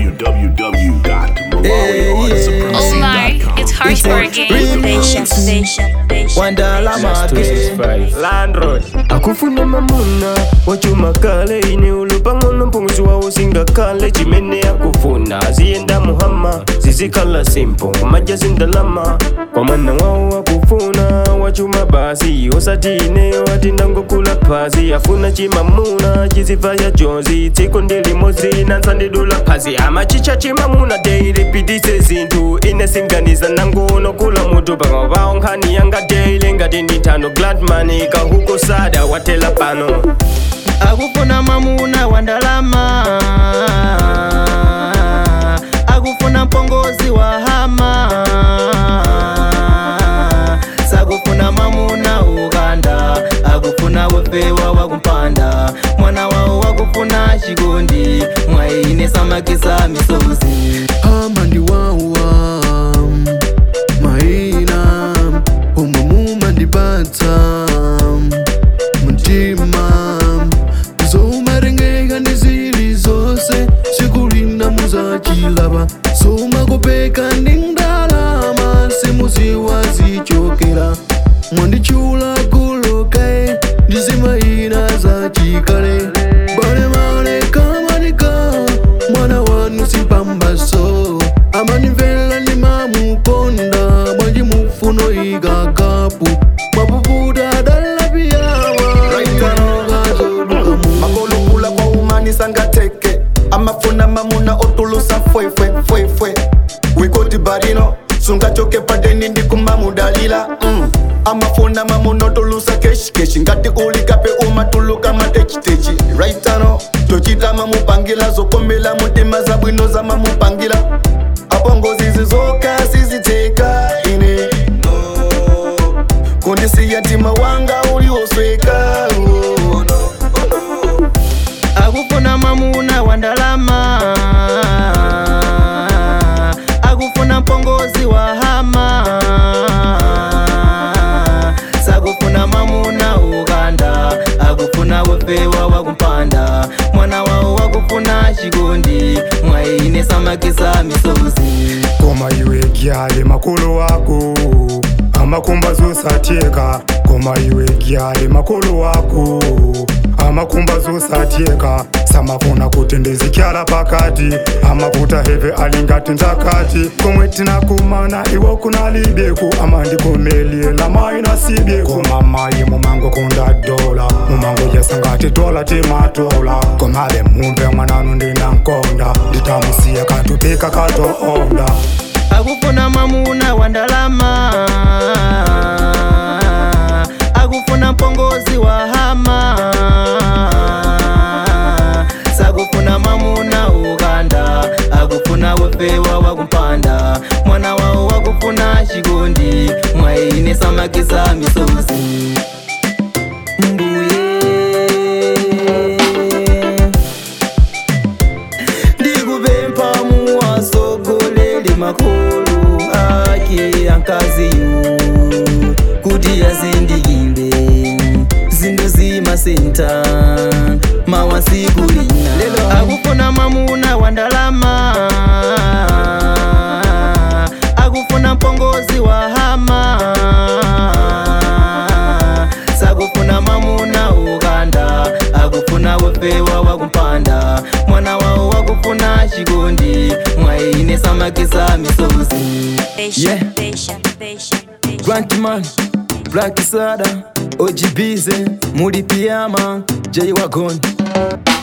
www.malawiansupremacy.com. it's hardcore game. Patient, patient, patient. Wandala mage landlord akufuna mamuna wachumakale ine ulupang'ono mpunguzi wawo singakale chimene akufuna ziyenda muhama zizikhala simpo kumaja zindalama kwa mwana wawo akufuna wachuma basi osati ineyo ati ndangokula phazi afuna chimamuna chiziva ya jonzi tsiko ndilimozi nansandidula phazi amachicha chimamuna deilipitise zinthu ine singaniza nangono kula mutu pakama pawo nkhani yanga deile ngati ndithano gladman kahuko sada watela pano akufuna mamuna wa ndalama akufuna mpongozi wa hama sakufuna mamuna uganda akufuna wefewa wakumpanda mwana wawo wakufuna chikondi mwaine samakisa misozi amandi wawa maina umwe mumandipatsa mtima zoumarengeka ndizili zose sikulina muzachilava soumakopeka ndi ndalama simuziwa zichokera mwandichula kulokae ndizimaina zachikale balemale kamanika mwana wanu simpambaso amanimvera ndimamukonda mwanji mufuno ikakapu mwapuputa dalapiyawa makolukula kwa umanisa ngateke amafuna mamuna otulusa fwefwe fwefwe wikoti barino sungachoke padeni ndikumamudalila mm. amafuna mamuna otulusa keshikeshi ngati ulikape umatuluka matechitechi raitano tochita mamupangila zokomela mutima za bwino za mamupangila apongozizi zoka siziteka ine no. kundisiya ntima wanga uliwosweka oh, no. akufuna mamuna wa ndalama akufuna mpongozi wa hama sakufuna mamuna uganda akufuna wefewa wakumpanda mwana wawo wakufuna chikondi mwaine samakisa misozi koma iwe gyale makolo wako amakumba zosatyeka koma iwe gyale makolo wako amakumba zosatyeka samafuna kuti ndizikyala pakati amavuta heve alingati nzakati komwe tinakumana iwo kunalibeku amandikomelela mayi nasibyeku koma mayi mumango kunda dola mumango jasangati dola timatola komabe mumve mwananu ndinankonda nditamusiya katupika katoonda akufuna mamuna wa ndalama akufuna mpongozi wa hama sakufuna mamuna uganda akufuna wefewa wakumpanda mwana wawo wakufuna chikondi mwaine samakisa misozi mbuye ndikupempha muwasogolele makolo ake ankaziyo kuti yazindikile zinthu zimasenta mawasikulina lelo akufuna mamuna wa ndalama akufuna mpongozi wa hama sakufuna mamuna uganda akufuna wefewa wakumpanda mwana wawo wakufuna chikondi mwaine samakisa misozi Patient, patient, patient, patient. Grantman, Black Sada, OGBZ, Mudi Piyama, Jay Wagon